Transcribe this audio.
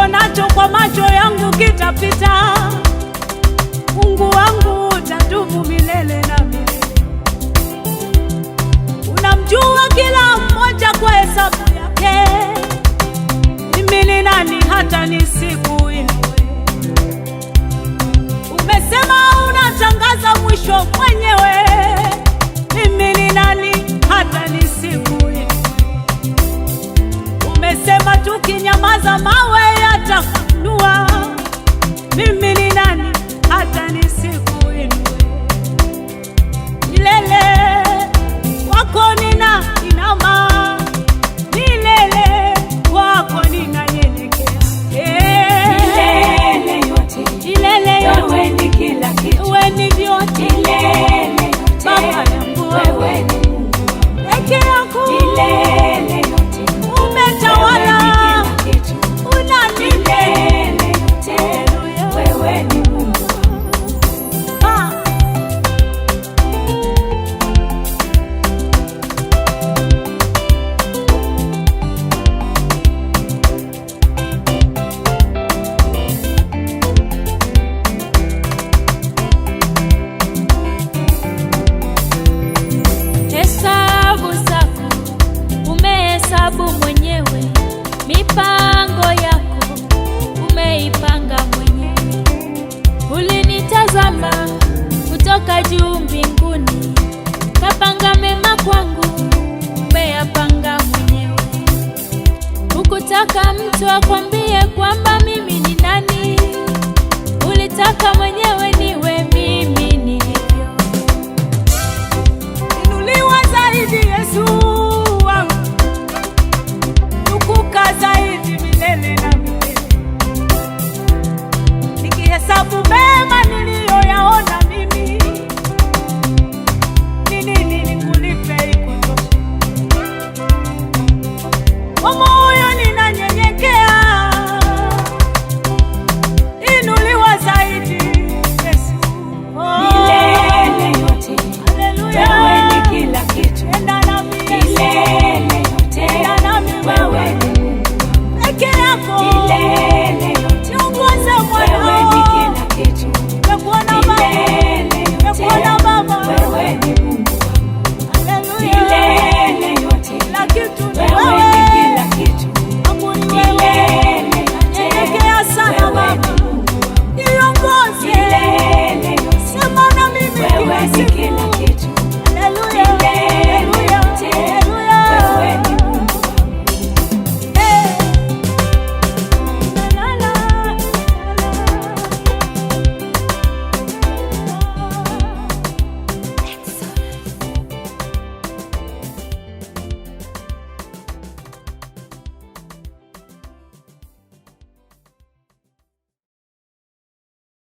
nionacho kwa macho yangu kitapita. Mungu wangu utadumu milele na milele. Unamjua kila mmoja kwa hesabu yake. Mimi ni nani hata nisikuinue? Umesema unatangaza mwisho mwenyewe. Mimi ni nani hata nisikuinue? Umesema tukinyamaza mawe yatafunua. Mimi ni nani hata nisikuinue? Milele kwako nina inama, milele kwako ninanyenyekea. Eh, Milele yote milele yote wewe ni kila kitu, wewe ni vyote milele Baba yote yangu wewe ni Mungu wangu, peke yako milele yote umetawala, wewe ni kila kitu, unanilea. milele yote wewe ni Mungu wangu. Ah. Hesabu zako umehesabu mwenyewe, mipango yako umeipanga mwenyewe. Ulinitazama kutoka juu mbinguni, kapanga mema kwangu, umeyapanga mwenyewe. Hukutaka mtu akwambie